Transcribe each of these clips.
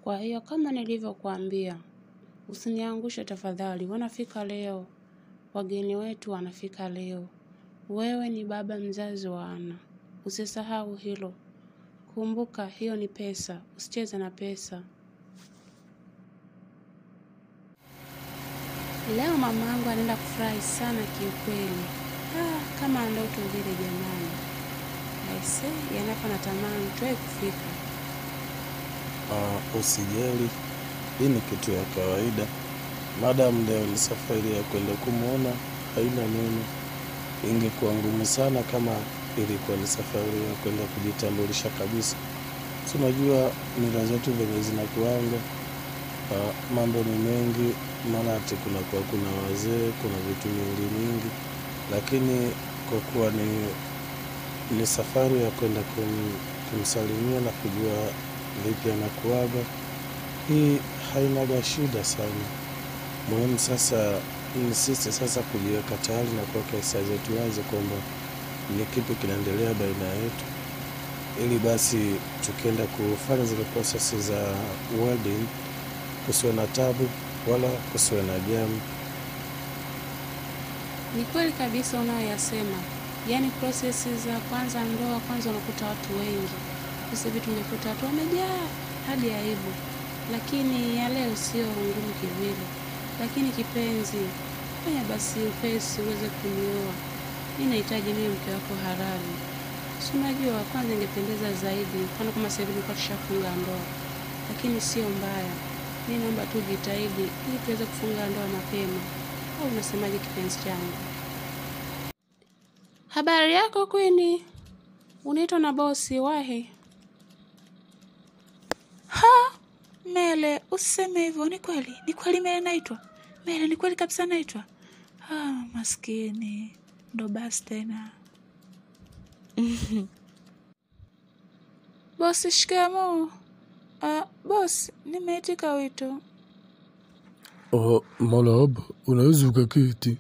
Kwa hiyo kama nilivyokuambia, usiniangushe tafadhali. Wanafika leo, wageni wetu wanafika leo. Wewe ni baba mzazi wa Ana, usisahau hilo. Kumbuka hiyo ni pesa, usicheze na pesa. Leo mama yangu anaenda kufurahi sana kiukweli. Ah, kama ndoto vile jamani. Aise, yanapa natamani tuwe kufika. Uh, usijali, hii ni kitu ya kawaida. Madam leo ni safari ya kwenda kumwona, haina neno. Ingekuwa ngumu sana kama ilikuwa ni safari ya kwenda kujitambulisha kabisa. Si unajua mila zetu venye zinakuanga. Uh, mambo ni mengi, maana ati kunakuwa kuna wazee, kuna vitu mingi mingi, lakini kwa kuwa ni, ni safari ya kwenda kum, kumsalimia na kujua vipi anakuaga, hii hainaga shida sana. Muhimu sasa ni sisi sasa kujiweka tayari na kuweka hisia zetu wazi kwamba ni kipi kinaendelea baina yetu, ili basi tukienda kufanya zile prosesi za wedding kusiwe na tabu wala kusiwe na jamu. Ni kweli kabisa unayoyasema, yaani prosesi za kwanza ndoa, kwanza unakuta watu wengi. Sasa hivi tumekuta watu wamejaa hadi aibu, lakini ya leo sio ngumu kivile. Lakini kipenzi, fanya basi upesi uweze kunioa. Mi nahitaji niwe mke wako halali. Si unajua, kwanza ingependeza zaidi, mfano kama sasa hivi tulikuwa tushafunga ndoa, lakini sio mbaya. Mi naomba tu jitahidi ili tuweze kufunga ndoa mapema. Au unasemaje kipenzi changu? Habari yako Kwini? Unaitwa na bosi wahi? Ha, Mele, usiseme hivyo. Ni kweli, ni kweli Mele naitwa Mele, ni kweli kabisa naitwa. Ah, maskini, ndo basi tena. Bosi, shikamoo. Ah, bosi, nimeitika wito. Oh, marahaba, unaweza ukaketi.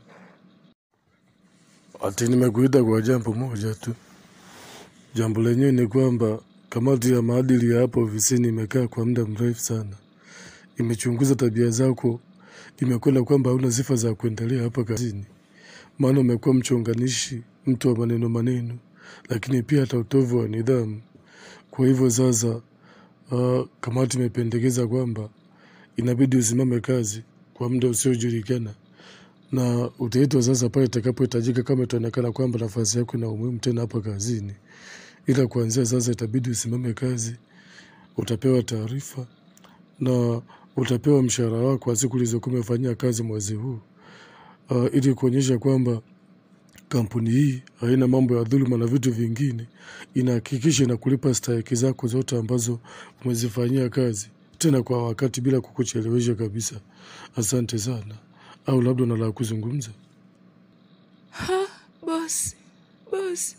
Ati nimekuita kwa jambo moja tu. Jambo lenyewe ni kwamba kamati ya maadili ya hapo ofisini imekaa kwa muda mrefu sana, imechunguza tabia zako, imekwenda kwamba hauna sifa za kuendelea hapa kazini, maana umekuwa mchonganishi, mtu wa maneno maneno, lakini pia hata utovu wa nidhamu. Kwa hivyo sasa, uh, kamati imependekeza kwamba inabidi usimame kazi kwa muda usiojulikana na utaitwa sasa pale itakapohitajika, kama itaonekana kwamba nafasi yako ina umuhimu tena hapa kazini. Ila kuanzia sasa itabidi usimame kazi, utapewa taarifa na utapewa mshahara wako wa siku ulizokuwa umefanyia kazi mwezi huu, uh, ili kuonyesha kwamba kampuni hii haina mambo ya dhuluma na vitu vingine, inahakikisha inakulipa stahiki zako zote ambazo umezifanyia kazi, tena kwa wakati, bila kukuchelewesha kabisa. Asante sana. Au labda una la kuzungumza? Ha, bosi, bosi.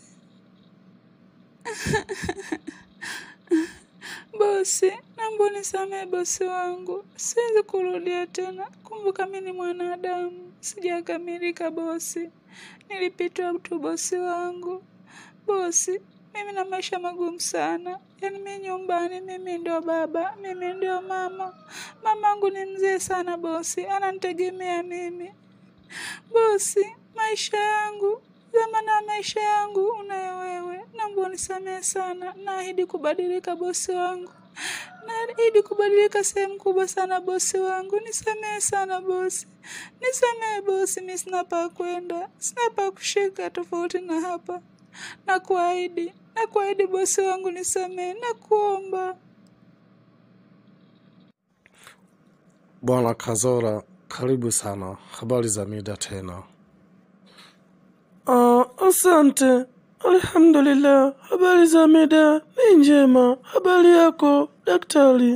Bosi, naomba unisamehe bosi wangu, siwezi kurudia tena. Kumbuka mi ni mwanadamu, sijakamilika bosi. Nilipitwa tu bosi wangu. Bosi, mimi na maisha magumu sana. Yaani mi nyumbani, mimi ndio baba, mimi ndio mama. Mamangu ni mzee sana bosi, ananitegemea mimi. Bosi, maisha yangu zamana ya maisha yangu unayo wewe. Naomba unisamehe sana, naahidi kubadilika bosi wangu. Naahidi kubadilika sehemu kubwa sana bosi wangu. Nisamehe sana bosi, nisamehe bosi. Mi sina pa kwenda, sina pa kushika tofauti na hapa. Nakuahidi, nakuahidi bosi wangu, nisamehe, nakuomba. Bwana Kazora, karibu sana. Habari za mida tena? Ah, asante. Alhamdulillah, habari za mida ni njema. Habari yako daktari?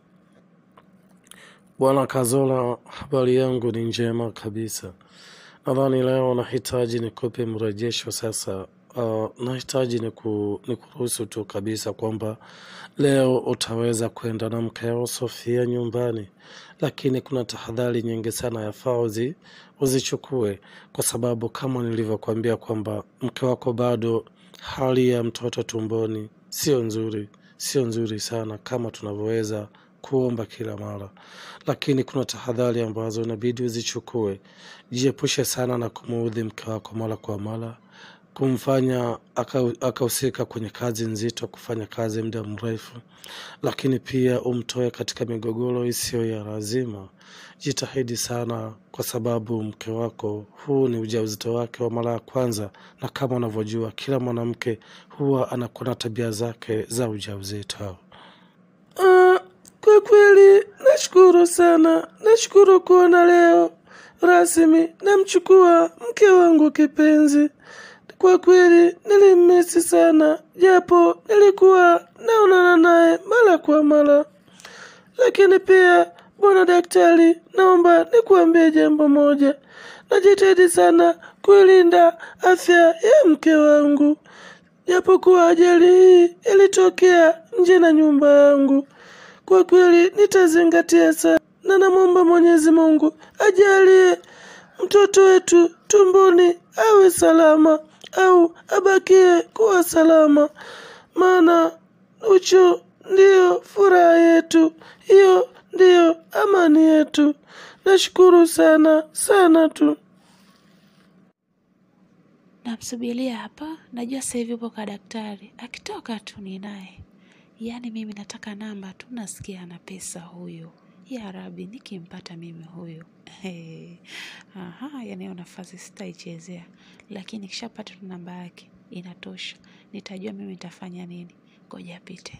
Bwana Kazora, habari yangu ni njema kabisa. Nadhani leo nahitaji nikupe mrejesho sasa. Uh, nahitaji niku, nikuruhusu tu kabisa kwamba leo utaweza kwenda na mkeo Sofia nyumbani, lakini kuna tahadhari nyingi sana yafaa uzi, uzichukue kwa sababu kama nilivyokuambia kwamba mke wako bado hali ya mtoto tumboni sio nzuri, sio nzuri sana kama tunavyoweza kuomba kila mara, lakini kuna tahadhari ambazo inabidi uzichukue. Jiepushe sana na kumuudhi mke wako mara kwa mara, kumfanya aka- akahusika kwenye kazi nzito, kufanya kazi muda mrefu, lakini pia umtoe katika migogoro isiyo ya lazima. Jitahidi sana, kwa sababu mke wako huu ni ujauzito wake wa mara ya kwanza, na kama unavyojua kila mwanamke huwa anakuwa na tabia zake za ujauzito. Ah, kwa kweli nashukuru sana, nashukuru kuona leo rasmi namchukua mke wangu kipenzi. Kwa kweli nilimmisi sana, japo nilikuwa naonana naye mara kwa mara. Lakini pia bwana daktari, naomba nikuambie jambo moja. Najitahidi sana kuilinda afya ya mke wangu, japokuwa ajali hii ilitokea nje na nyumba yangu. Kwa kweli nitazingatia sana, na namwomba Mwenyezi Mungu ajalie mtoto wetu tumboni awe salama au abakie kuwa salama, maana ucho ndiyo furaha yetu, hiyo ndiyo amani yetu. Nashukuru sana sana tu. Namsubiria hapa, najua sasa hivi upo kwa daktari, akitoka tu ni naye. Yaani mimi nataka namba tu, nasikia ana pesa huyo. Ya Rabi, nikimpata mimi huyo hey. Aha, yani hiyo nafasi sitaichezea, lakini nikishapata tu namba yake inatosha, nitajua mimi nitafanya nini. Ngoja apite.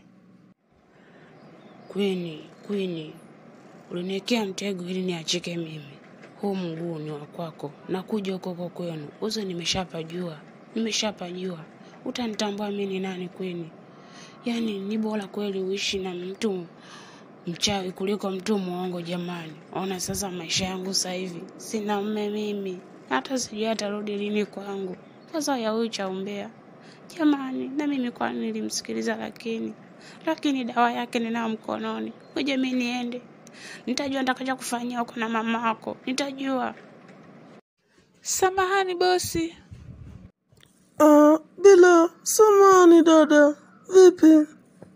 Kwini, Kwini, uliniwekea mtego ili niachike mimi. Huu mguu ni wa kwako, nakuja huko huko kwenu. Uzo nimeshapajua, nimeshapajua. Utanitambua mimi ni nani Kwini? Yaani ni bora kweli uishi na mtu mchawi kuliko mtu mwongo jamani. Ona sasa maisha yangu sasa hivi, sina mme mimi, hata sijui atarudi lini kwangu. Sasa ya huyu cha umbea jamani, na mimi kwani nilimsikiliza, lakini lakini dawa yake ninayo mkononi. Ngoja mimi niende, nitajua nitakacha kufanyia huko na mama yako, nitajua. Samahani bosi. Ah, bila samani dada, vipi?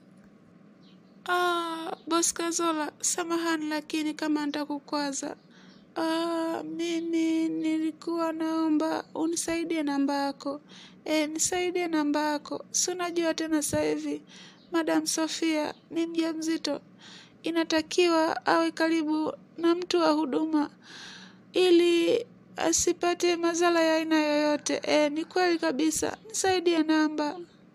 Ah, bosi Kazola, samahani lakini kama nitakukwaza. Ah, mimi nilikuwa naomba unisaidie namba yako. E, nisaidie namba yako. Si unajua tena sasa hivi Madam Sofia ni mjamzito. Inatakiwa awe karibu na mtu wa huduma ili asipate madhara ya aina yoyote. E, ni kweli kabisa. Nisaidie namba.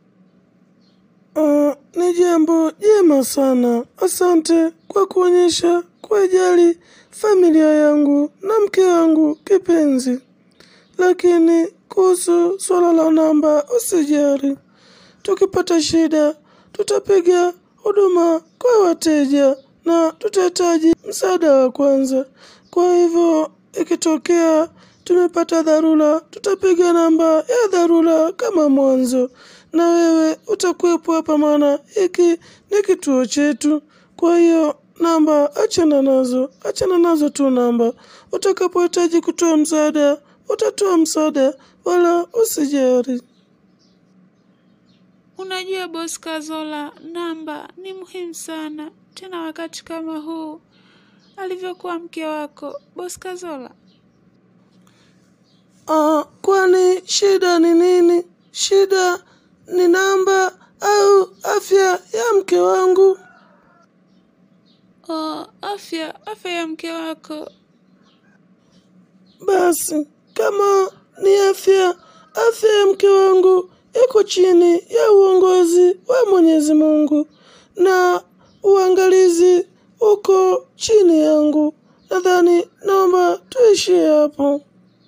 Ah, ni jambo jema sana. Asante kwa kuonyesha kuijali familia yangu na mke wangu kipenzi. Lakini kuhusu swala la namba usijali. Tukipata shida tutapiga huduma kwa wateja na tutahitaji msaada wa kwanza. Kwa hivyo ikitokea tumepata dharura, tutapiga namba ya dharura kama mwanzo, na wewe utakuwepo hapa, maana hiki ni kituo chetu. Kwa hiyo namba achana nazo, achana nazo tu namba. Utakapohitaji kutoa msaada, utatoa msaada, wala usijali. Unajua bosi Kazola, namba ni muhimu sana, tena wakati kama huu alivyokuwa mke wako bosi Kazola. Ah, kwani shida ni nini? Shida ni namba au afya ya mke wangu? Oh, afya afya ya mke wako. Basi kama ni afya, afya ya mke wangu iko chini ya uongozi wa Mwenyezi Mungu na uangalizi uko chini yangu. Nadhani naomba tuishie hapo.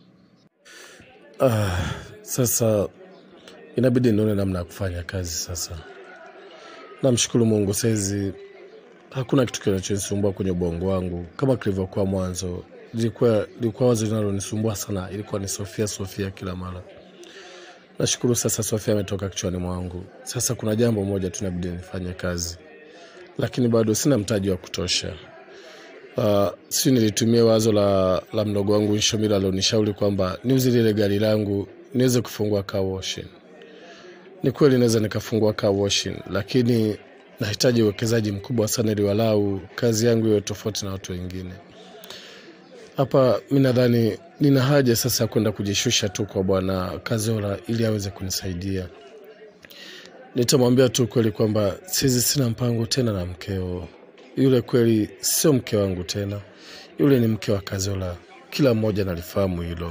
Ah, sasa inabidi nione namna ya kufanya kazi sasa. Namshukuru Mungu saizi hakuna kitu kinachonisumbua kwenye ubongo wangu kama kilivyokuwa mwanzo. Lilikuwa lilikuwa wazo linalonisumbua sana, ilikuwa ni Sofia, Sofia kila mara. Nashukuru sasa Sofia ametoka kichwani mwangu. Sasa kuna jambo moja tu inabidi nifanye kazi, lakini bado sina mtaji wa kutosha. Uh, si nilitumia wazo la, la mdogo wangu Nshomila alionishauri kwamba niuze lile gari langu niweze kufungua car washing. Ni kweli naweza nikafungua car washing, lakini nahitaji uwekezaji mkubwa sana ili walau kazi yangu iwe tofauti na watu wengine. Hapa mi nadhani nina haja sasa ya kwenda kujishusha tu kwa bwana Kazola ili aweze kunisaidia. Nitamwambia tu kweli kwamba sisi sina mpango tena na mkeo yule. Kweli sio mke wangu tena, yule ni mke wa Kazola. Kila mmoja nalifahamu hilo.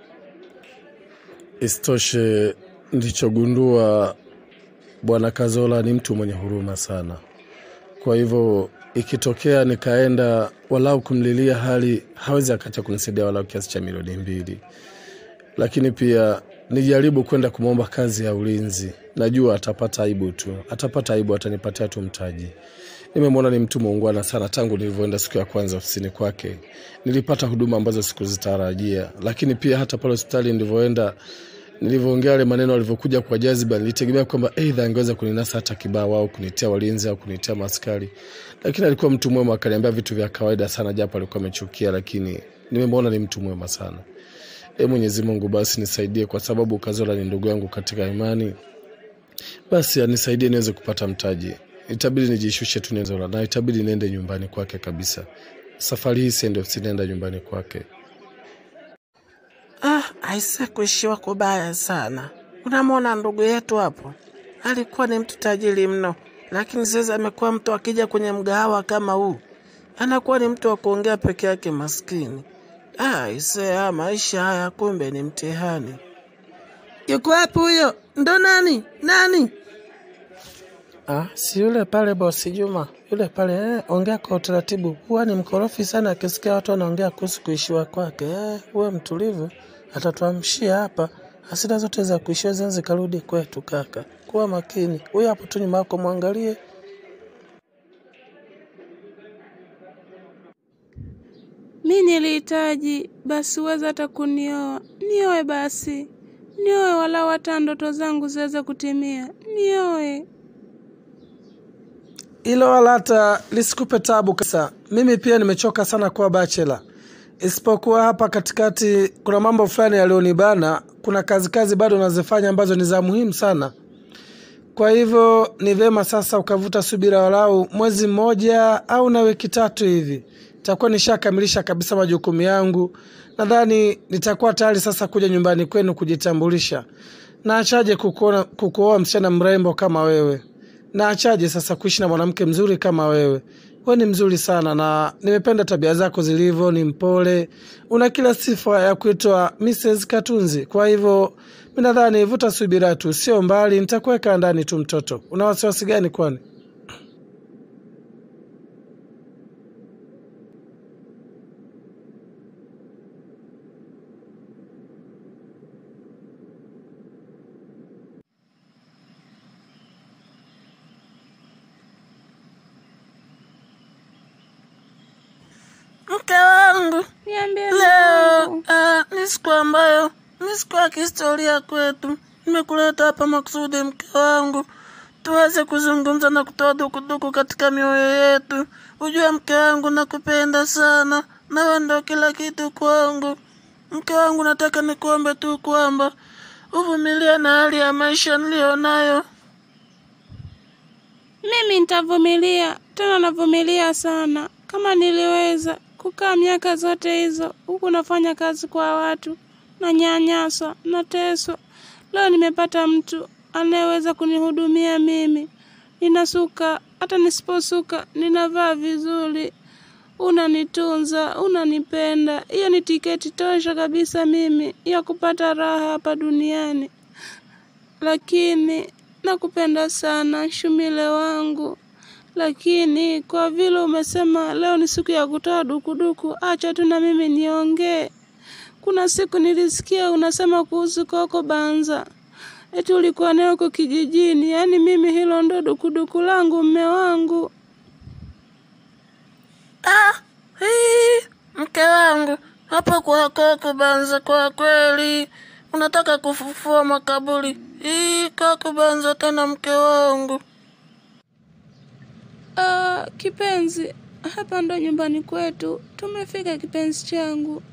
Isitoshe, nilichogundua bwana Kazola ni mtu mwenye huruma sana. Kwa hivyo ikitokea nikaenda walau kumlilia hali, hawezi akacha kunisaidia walau kiasi cha milioni mbili. Lakini pia nijaribu kwenda kumwomba kazi ya ulinzi, najua atapata aibu tu, atapata aibu, atanipatia tu mtaji. Nimemwona ni mtu muungwana sana. Tangu nilivyoenda siku ya kwanza ofisini kwake, nilipata huduma ambazo sikuzitarajia. Lakini pia hata pale hospitali nilivyoenda, nilivyoongea yale maneno alivyokuja kwa jaziba, nilitegemea kwamba aidha angeweza kuninasa hata kibao au kunitia walinzi au kunitia maskari, lakini alikuwa mtu mwema, akaniambia vitu vya kawaida sana, japo alikuwa amechukia, lakini nimemwona ni mtu mwema sana. E Mwenyezi Mungu, basi nisaidie, kwa sababu Kazola ni ndugu yangu katika imani, basi anisaidie niweze kupata mtaji. Itabidi nijishushe tu Zola, na itabidi niende nyumbani kwake kabisa. Safari hii siende ofisini, naenda nyumbani kwake. Ah, aise, kuishiwa kubaya sana. Unamwona ndugu yetu hapo, alikuwa ni mtu tajiri mno, lakini sasa amekuwa mtu akija kwenye mgahawa kama huu anakuwa ni mtu wa kuongea peke yake, maskini. Ah, aise, ah, maisha haya kumbe ni mtihani. Yuko wapi huyo? Ndo nani nani? Ah, si yule pale bosi Juma, yule pale eh, ongea kwa utaratibu. Huwa ni mkorofi sana akisikia watu wanaongea kuhusu kuishiwa kwake. Eh, uwe mtulivu, atatuamshia hapa. Hasira zote za kuishiwa zinaweza zikarudi kwetu kaka. Kuwa makini. Huyo hapo tu nyuma yako mwangalie. Mi nilihitaji basi uweze hata kunioa, nioe basi, nioe walau hata ndoto zangu ziweze kutimia, nioe. Hilo wala hata lisikupe tabu kabisa. Mimi pia nimechoka sana kuwa bachela, isipokuwa hapa katikati kuna mambo fulani yaliyonibana. Kuna kazi kazi bado nazifanya ambazo ni za muhimu sana. Kwa hivyo ni vyema sasa ukavuta subira walau mwezi mmoja au na wiki tatu hivi, nitakuwa nishakamilisha kabisa majukumu yangu. Nadhani nitakuwa tayari sasa kuja nyumbani kwenu kujitambulisha. Naachaje kukuona kukuoa msichana mrembo kama wewe? Naachaje sasa kuishi na mwanamke mzuri kama wewe? Wewe ni mzuri sana na nimependa tabia zako zilivyo, ni mpole, una kila sifa ya kuitwa Mrs. Katunzi. Kwa hivyo mi nadhani vuta subira tu, sio mbali, nitakuweka ndani tu. Mtoto, una wasiwasi gani kwani? Mke wangu, Niambie leo mwanangu. ah, ni siku ambayo ni siku ya kihistoria kwetu. Nimekuleta hapa makusudi, mke wangu, tuweze kuzungumza na kutoa dukuduku katika mioyo yetu. Ujue mke wangu, nakupenda sana, nawe ndo kila kitu kwangu. Mke wangu, nataka nikuombe tu kwamba uvumilie na hali ya maisha niliyonayo. Mimi nitavumilia, tena navumilia sana. Kama niliweza kukaa miaka zote hizo huku nafanya kazi kwa watu, nanyanyaswa, nateswa, leo nimepata mtu anayeweza kunihudumia mimi. Ninasuka, hata nisiposuka ninavaa vizuri, unanitunza, unanipenda. Hiyo ni tiketi tosha kabisa mimi ya kupata raha hapa duniani. Lakini nakupenda sana Shumile wangu, lakini kwa vile umesema leo ni siku ya kutoa dukuduku, acha tu na mimi niongee. Kuna siku nilisikia unasema kuhusu Koko Banza, eti ulikuwa naye huko kijijini. Yaani mimi hilo ndo dukuduku langu, mme wangu. Ah, hii, mke wangu hapo kwa Koko Banza, kwa kweli unataka kufufua makaburi? Hii Koko Banza tena, mke wangu. Ah, kipenzi, hapa ndo nyumbani kwetu. Tumefika kipenzi changu.